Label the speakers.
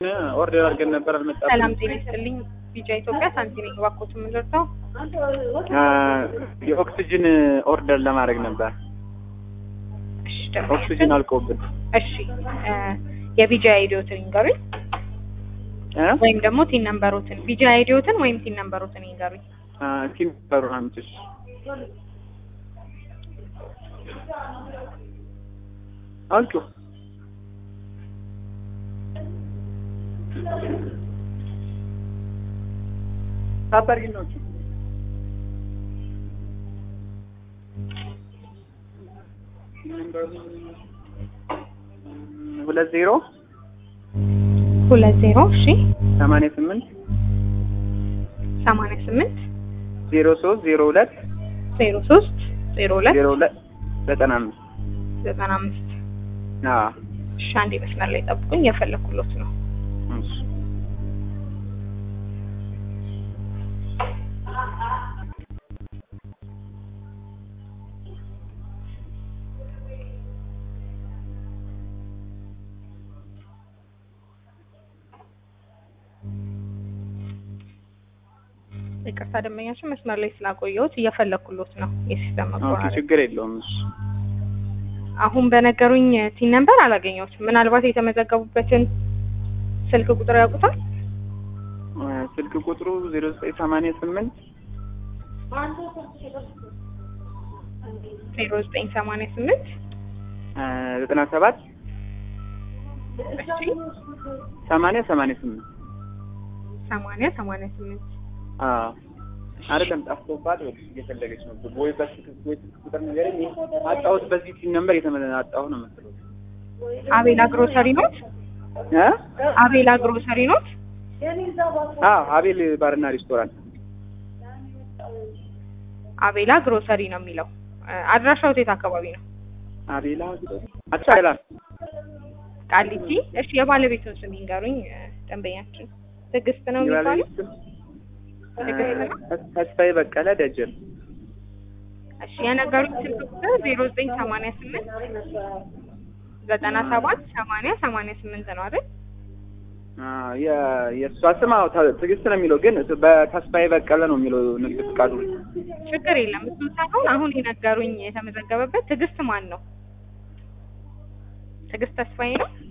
Speaker 1: ኦርደር አድርገን ነበር አልመጣም።
Speaker 2: ሰላም ጤና ይስጥልኝ። ቢጫ ኢትዮጵያ ሳንቲም እባክዎት የምንደርሰው
Speaker 1: የኦክሲጅን ኦርደር ለማድረግ ነበር።
Speaker 2: እሺ ደግሞ
Speaker 1: ኦክሲጅን አልቆብን
Speaker 2: እሺ እ የቢጃ አይዲዮትን ይንገሩኝ
Speaker 1: እ
Speaker 2: ወይም ደግሞ ቲን ነምበሮትን ቢጃ አይዲዮትን ወይም ቲን ነምበሮትን ይንገሩኝ።
Speaker 1: ቲም በሩን አምጪሽ አንቺ ታበርጊ ነው ሁለት ዜሮ
Speaker 2: ሁለት ዜሮ እሺ
Speaker 1: ሰማንያ ስምንት
Speaker 2: ሰማንያ ስምንት
Speaker 1: ዜሮ ሶስት ዜሮ ሁለት
Speaker 2: ዜሮ ሶስት ዜሮ ሁለት
Speaker 1: ዜሮ ሁለት ዘጠና አምስት
Speaker 2: ዘጠና አምስት
Speaker 1: አዎ
Speaker 2: እሺ አንዴ መስመር ላይ ጠብቁኝ የፈለኩሎት ነው
Speaker 1: እሺ
Speaker 2: ይቅርታ ደንበኛችን መስመር ላይ ስላቆየሁት እየፈለኩሎት ነው የሲስተም
Speaker 1: ኦኬ
Speaker 2: መቆራረጥ
Speaker 1: ችግር የለውም እሺ
Speaker 2: አሁን በነገሩኝ ቲን ነምበር አላገኘሁትም ምናልባት የተመዘገቡበትን ስልክ ቁጥር ያውቁታል
Speaker 1: ስልክ ቁጥሩ ዜሮ ዘጠኝ ሰማንያ ስምንት
Speaker 2: ዜሮ ዘጠኝ ሰማንያ ስምንት
Speaker 1: ዘጠና ሰባት
Speaker 2: እሺ
Speaker 1: ሰማንያ ሰማንያ ስምንት
Speaker 2: ሰማንያ ሰማንያ ስምንት
Speaker 1: አዎ አይደለም ጠፍቶባት ወይ እየፈለገች ነው ወይ በስልክ ወይ ስልክ ቁጥር ንገረኝ አጣሁት በዚህ ቲን ነምበር የተመ አጣሁ ነው የምትለው
Speaker 2: አቤላ ግሮሰሪ ኖት
Speaker 1: እ
Speaker 2: አቤላ ግሮሰሪ ኖት
Speaker 1: አዎ አቤል ባርና ሬስቶራንት
Speaker 2: አቤላ ግሮሰሪ ነው የሚለው እ አድራሻው የት አካባቢ ነው
Speaker 1: አቤላ አቻላ
Speaker 2: ቃሊቲ እሺ የባለቤቱን ስም ይንገሩኝ እ ደንበኛችን ትዕግስት ነው የሚባለው
Speaker 1: ተስፋዬ በቀለ ደጀን
Speaker 2: እሺ የነገሩኝ ስልክ ቁጥር ዜሮ ዘጠኝ ሰማንያ ስምንት ዘጠና ሰባት ሰማንያ ሰማንያ ስምንት ነው አይደል
Speaker 1: አዎ የ- የእሷ ስም አዎ ተ- ትዕግስት ነው የሚለው ግን በተስፋዬ በቀለ ነው የሚለው ንግድ ፍቃዱ
Speaker 2: ችግር የለም እሱ ሳይሆን አሁን የነገሩኝ የተመዘገበበት ትዕግስት ማን ነው ትዕግስት ተስፋዬ ነው